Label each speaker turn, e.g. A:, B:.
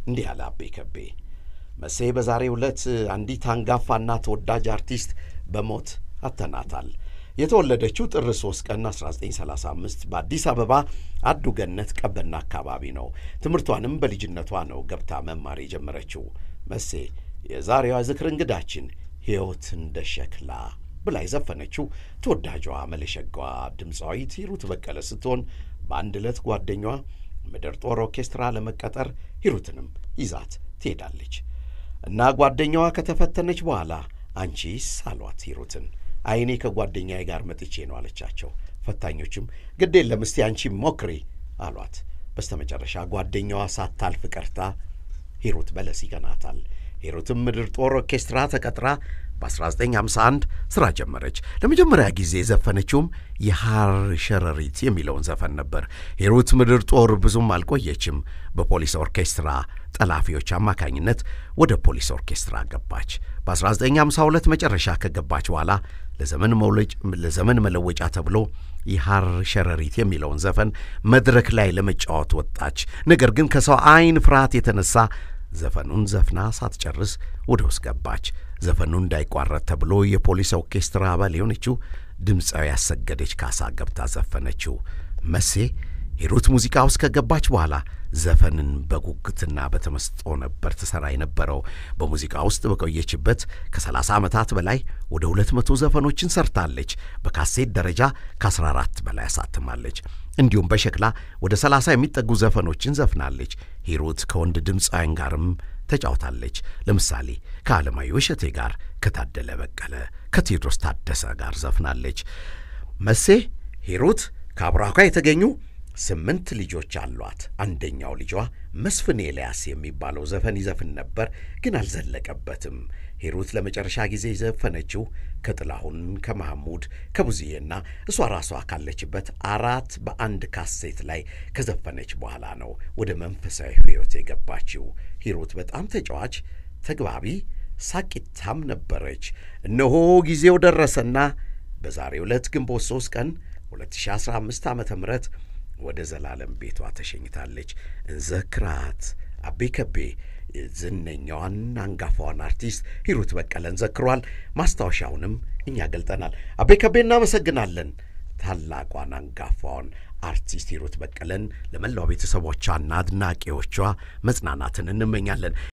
A: እንዲህ አለ አቤ ከቤ። መሴ በዛሬው ዕለት አንዲት አንጋፋና ተወዳጅ አርቲስት በሞት አተናታል። የተወለደችው ጥር 3 ቀን 1935 በአዲስ አበባ አዱ ገነት ቀበና አካባቢ ነው። ትምህርቷንም በልጅነቷ ነው ገብታ መማር የጀመረችው። መሴ የዛሬዋ ዝክር እንግዳችን ሕይወት እንደ ሸክላ ብላ የዘፈነችው ተወዳጇ መለሸጋዋ ድምፃዊት ሂሩት በቀለ ስትሆን በአንድ ዕለት ጓደኛዋ ምድር ጦር ኦርኬስትራ ለመቀጠር ሂሩትንም ይዛት ትሄዳለች እና ጓደኛዋ ከተፈተነች በኋላ አንቺስ አሏት ሂሩትን። አይኔ ከጓደኛዬ ጋር መጥቼ ነው አለቻቸው። ፈታኞችም ግድ የለም እስቲ አንቺ ሞክሪ አሏት። በስተመጨረሻ ጓደኛዋ ሳታልፍ ቀርታ ሂሩት በለስ ይቀናታል። ሂሩትም ምድር ጦር ኦርኬስትራ ተቀጥራ በ1951 ሥራ ጀመረች። ለመጀመሪያ ጊዜ የዘፈነችውም የሐር ሸረሪት የሚለውን ዘፈን ነበር። ሂሩት ምድር ጦር ብዙም አልቆየችም። በፖሊስ ኦርኬስትራ ጠላፊዎች አማካኝነት ወደ ፖሊስ ኦርኬስትራ ገባች። በ1952 መጨረሻ ከገባች በኋላ ለዘመን መለወጫ ተብሎ የሐር ሸረሪት የሚለውን ዘፈን መድረክ ላይ ለመጫወት ወጣች። ነገር ግን ከሰው ዓይን ፍርሃት የተነሳ ዘፈኑን ዘፍና ሳትጨርስ ወደ ውስጥ ገባች። ዘፈኑ እንዳይቋረጥ ተብሎ የፖሊስ ኦርኬስትራ አባል የሆነችው ድምፃዊ ያሰገደች ካሳ ገብታ ዘፈነችው። መሴ ሂሩት ሙዚቃ ውስጥ ከገባች በኋላ ዘፈንን በጉጉትና በተመስጦ ነበር ትሠራ የነበረው። በሙዚቃ ውስጥ በቆየችበት ከ30 ዓመታት በላይ ወደ 200 ዘፈኖችን ሰርታለች። በካሴት ደረጃ ከ14 በላይ አሳትማለች። እንዲሁም በሸክላ ወደ 30 የሚጠጉ ዘፈኖችን ዘፍናለች። ሂሩት ከወንድ ድምፃውያን ጋርም ተጫውታለች። ለምሳሌ ከዓለማየሁ እሸቴ ጋር፣ ከታደለ በቀለ፣ ከቴዎድሮስ ታደሰ ጋር ዘፍናለች። መሴ ሂሩት ከአብራኳ የተገኙ ስምንት ልጆች አሏት። አንደኛው ልጇ መስፍን ኤልያስ የሚባለው ዘፈን ይዘፍን ነበር፣ ግን አልዘለቀበትም። ሂሩት ለመጨረሻ ጊዜ የዘፈነችው ከጥላሁን ከማህሙድ ከቡዝዬና እሷ ራሷ ካለችበት አራት በአንድ ካሴት ላይ ከዘፈነች በኋላ ነው ወደ መንፈሳዊ ሕይወት የገባችው። ሂሩት በጣም ተጫዋች፣ ተግባቢ፣ ሳቂታም ነበረች። እነሆ ጊዜው ደረሰና በዛሬው ዕለት ግንቦት 3 ቀን 2015 ዓ ም ወደ ዘላለም ቤቷ ተሸኝታለች። እንዘክራት። አቤ ከቤ ዝነኛዋን አንጋፋዋን አርቲስት ሂሩት በቀለን ዘክሯል። ማስታወሻውንም እኛ ገልጠናል። አቤ ከቤ እናመሰግናለን። ታላቋን አንጋፋዋን አርቲስት ሂሩት በቀለን ለመላው ቤተሰቦቿና አድናቂዎቿ መጽናናትን እንመኛለን።